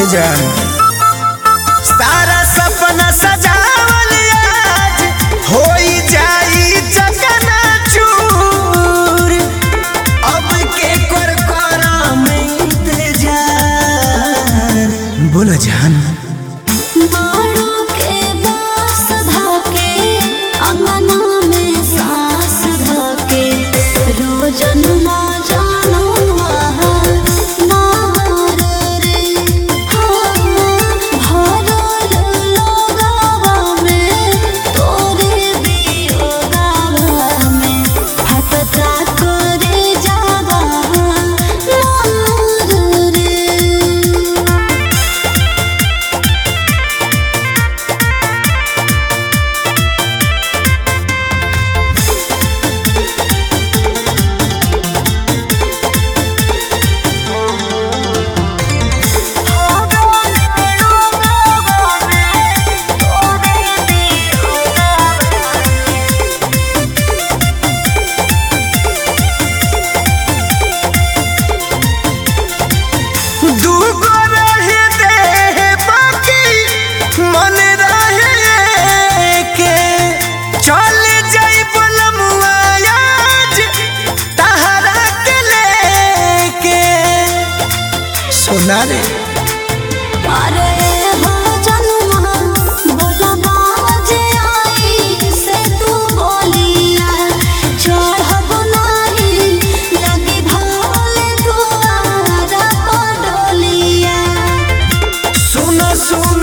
जान सारा सपना सजावल आज होई जाई चकना चूर अब के कर करा में इंतजार बोलो जान मारो के बास धाके अंगना में सास धाके रोजन ना जानो आहार नार रे हाँ भरल लोगावा में तोरे बियोगावा में फटता करे जावा नार रे दूगो रहे देह बाकी मन रहे के चल जाई बलमुआ आज तहरा के लेके सोना रे अरे हो जनुमा बोलबा जे आई से तू बोलिया चढ़ब नाही लगी भाले दुआरा पडोलिया सुनो सुनो